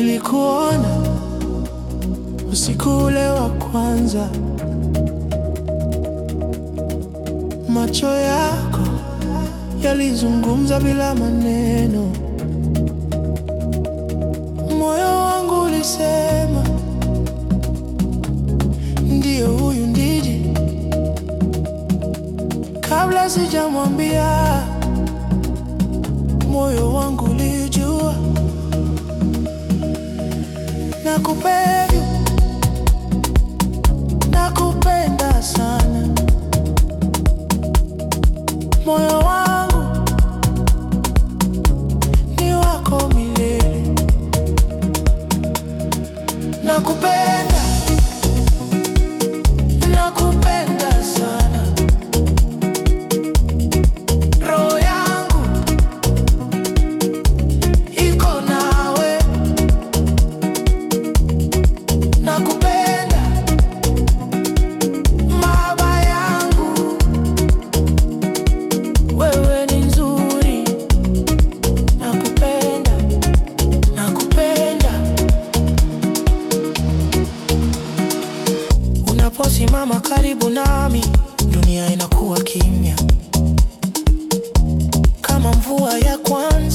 Nilikuona usiku ule wa kwanza, macho yako yalizungumza bila maneno, moyo wangu ulisema ndiyo, huyu ndiji. Kabla sijamwambia, moyo wangu ulijua nakupenda, nakupenda sana, moyo wangu ni wako milele, nakupenda, nakupenda sana, roho yangu iko nawe nakupenda maba yangu, wewe ni nzuri, nakupenda, nakupenda. Unaposimama karibu nami, dunia inakuwa kimya kama mvua ya kwanza.